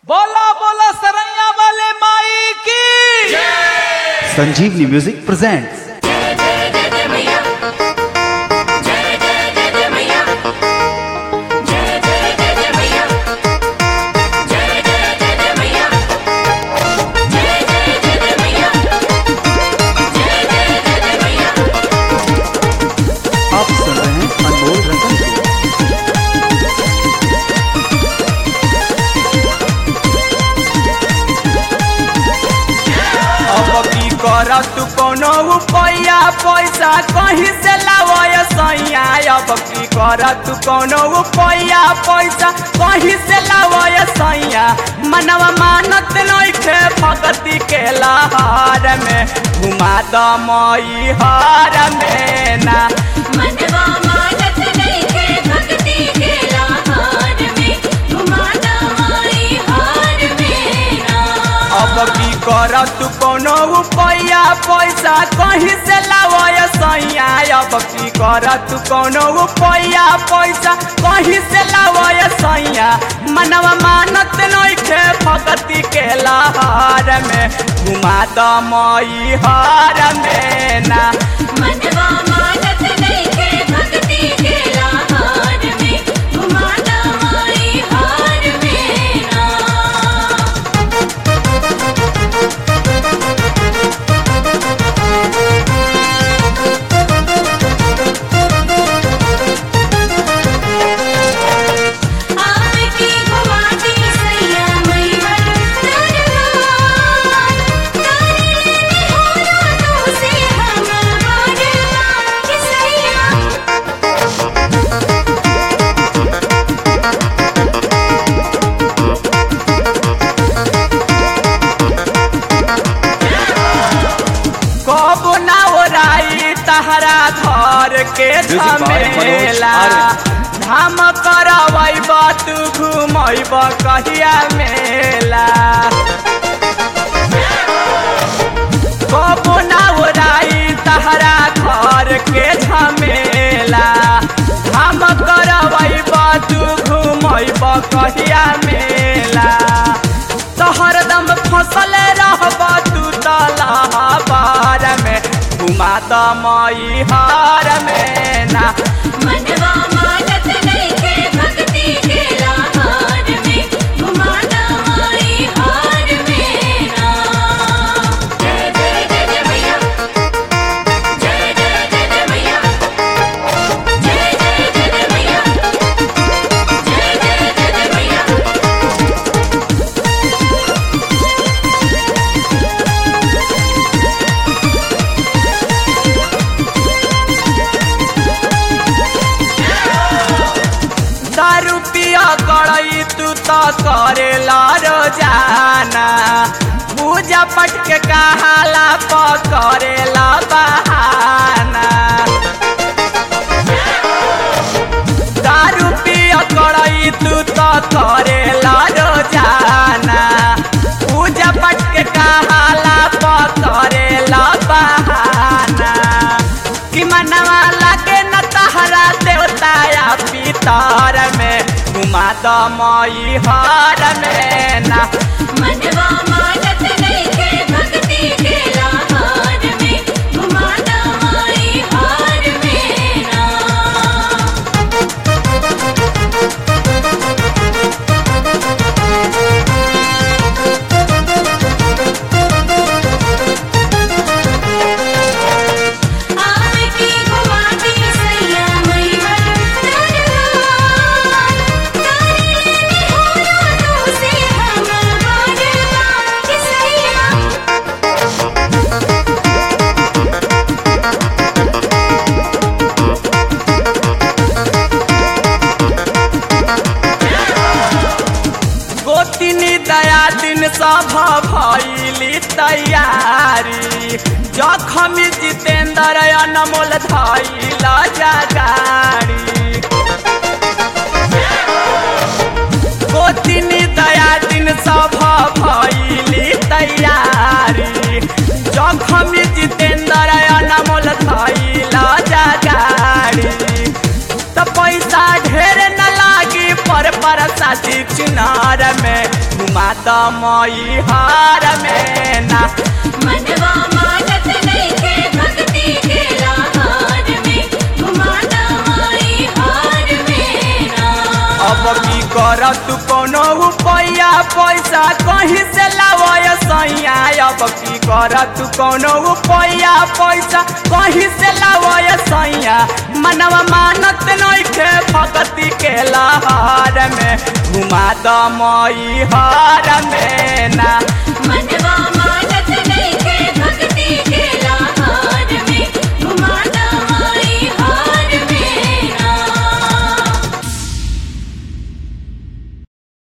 बोला बोला सरैया वाले माई की संजीवनी म्यूजिक प्रेजेंट्स आप सुन रहे हैं अनमोल रतन को। अब की कर तू कोनो रुपया पैसा कहीं से लावय सैया अब की कर तू कोनो रुपया पैसा कहीं से लावय सैया मनवा मानत नइखे भगती के लहर में घुमा द मई हार में ना मनवा मानत नइखे भक्ति के लहार में घुमाता माई हार में ना अब की कर तू कोनो रुपया पैसा कहीं से लावय सैया अब की कर तू कोनो रुपया पैसा कहीं से लावय सैया मनवा मानत नइखे भगती के लहर में घुमा द मई हार में ना मनवा मानत नइखे भक्ति के लहार में घुमाता माई हार में ना आपकी घुमाती सैया मैहर दरबार तारे लेने हो रातों से हम बारबार कि सैया कब ना ओराई तहरा घर के झमेला धाम करवैब तू घुमैब कहिया मेला कब ना ओराई तहरा घर के झमेला धाम करवैब तू घुमैब कहिया मेला तो हरदम फसल रहब तू तलहबार में घुमा द मई हार में ना मनवा मानत नइखे भक्ति के लहार में घुमाता माई हार में ना जय जय जय जय मैया जय जय जय जय मैया जय जय जय जय मैया जय जय जय जय मैया दारू पिया कड़ई तू तो करेला रोजाना पूजा पट के कहाला पकड़ेला बहाना दारू पिया कड़ई तू तो करेला रोजाना पूजा पट के कहाला पकड़ेला बहाना कि मनवा लागे न तहरा देवता या पितर में घुमा द मई हार में ना मनवा मानत नइखे भक्ति के लहार में घुमाता माई हार में ना आपकी घुमाती सैया मैहर दरबार तारे लेने हो रातों से हम बारबार कि सैया गोतिनी दया दिन सभ भैली तैयारी जखम जितेंद्र अनमोल धैल जगारी गोतिनी दया दिन सभ भैली तैयारी जखम जितेंद्र अनमोल धैल जगारी त पैसा ढेर न लागी पर पर साथी चुनार में घुमा द मई हार में ना मनवा मानत नइखे भक्ति के लहार में घुमाना माई हार में ना अब की कर तू कोनो रुपया पैसा कहीं से लावय सैया अब की कर तू कोनो रुपया पैसा कहीं से लावय सैया मनवा मानत नइखे भक्ति के लहार में घुमा द मई हार में ना मनवा